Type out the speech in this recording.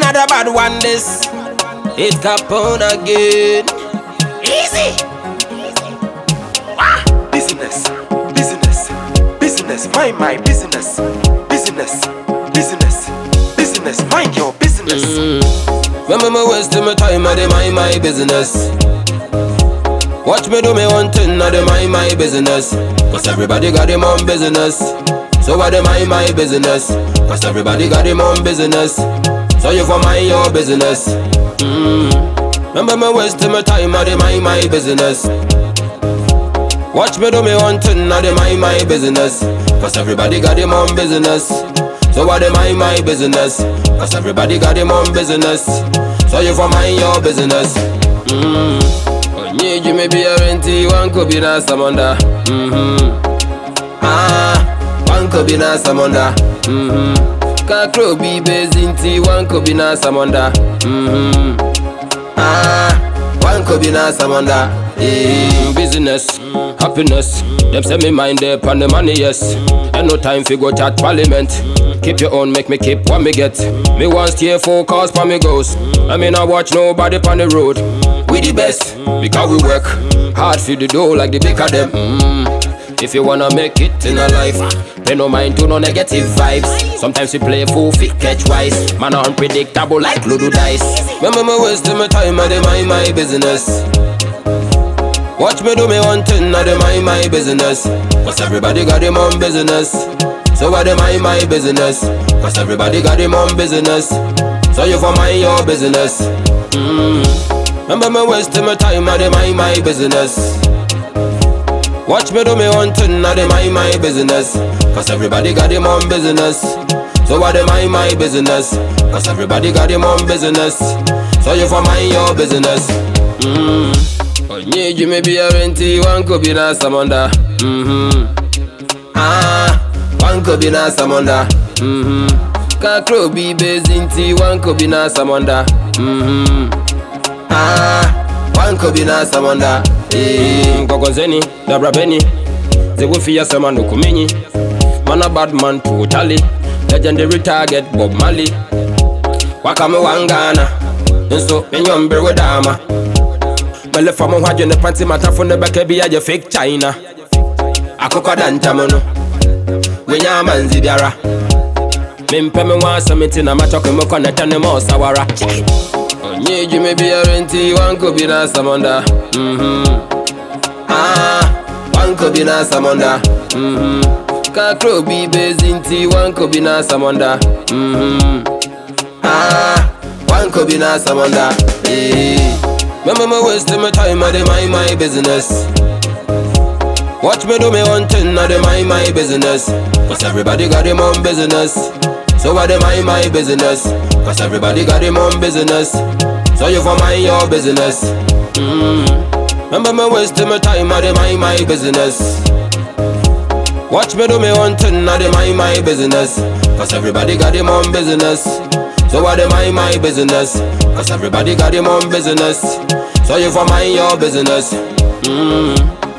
Another bad one this. It Capone again. Easy. Business, business, business, mind my business. Business, business, business, mind your business. Remember me wasting my time, I dey mind my business. Watch me do me one thing, I dey mind my business. Cause everybody got them own business. So I dey mind my business. Cause everybody got them own business. So you for mind your business. Mm. Remember me wasting my time, I dey mind my business. Watch me do me one thing, I dey mind my business. Cause everybody got them own business. So I dey mind my business. Cause everybody got them own business. So you for mind your business. Mm. Onye you may be a renti, one could be na samanda. Mm-hmm. Ah, one could be na samanda. Mm-hmm. Kakro be bezinti, one could be na samanda. Mm-hmm. Ah, one could be na samanda. Mm, business, happiness. Them say me mind up on the money, yes. And no time for go chat parliament. Keep your own, make me keep what me get. Me want stay focused for me goals. I mean I watch nobody on the road. We the best because we work hard for the dough like the big of them. Mm. If you wanna make it in a life, pay no mind to no negative vibes. Sometimes we play full fit catch wise. Man are unpredictable like Ludo dice. Remember me wasting my time, I dey mind my business. Watch me do me one thing, I dey mind my business. Cause everybody got them own business. So I dey mind my business. Cause everybody got them own business. So you for mind your business. Mm. Remember me wasting my time, I dey mind my business. Watch me do me one thing, I dey mind my business. Cause everybody got them own business. So I dey mind my business. Cause everybody got them own business. So you for mind your business. Mm. Onye you may be a renti, one could be na samanda. Mm-hmm. Ah, one could be na samanda. Mm-hmm. Kakro be bezinti, one could be na samanda. Mm-hmm. Ah, one could be na samanda. Eh, Gogonzeni, Dabra Benny. They will fear some no kumenyi. Man a bad man totally. Legendary target Bob Marley. Wakame wangana. Nso menyombe wedama. Mele fa mo hwadwe ne panty matafo ne bɛka bi agye fake China. Akokɔ da ntam no. Wenya amanzi biara. Mempɛ me ho asɛm nti na matɔko me kɔ ne tɛ ne ma ɔsawara. Onye dwuma biara nti wanko bi na asɛmɔnda. Mhm. Ah, wanko bi na asɛmɔnda. Mhm. Kakro bi bezi nti wanko bi na asɛmɔnda. Mhm. Ah, wanko bi na asɛmɔnda. Eh. Remember me wasting my time, I dey mind my business. Watch me do me one thing, I dey mind my business. Cause everybody got them own business. So I dey mind my business. Cause everybody got them own business. So you for mind your business. Mm. Remember me wasting my time, I dey mind my business. Watch me do me one thing, I dey mind my business. Cause everybody got them own business. So I dey mind my business. Cause everybody got them own business. So you for mind your business. Mm.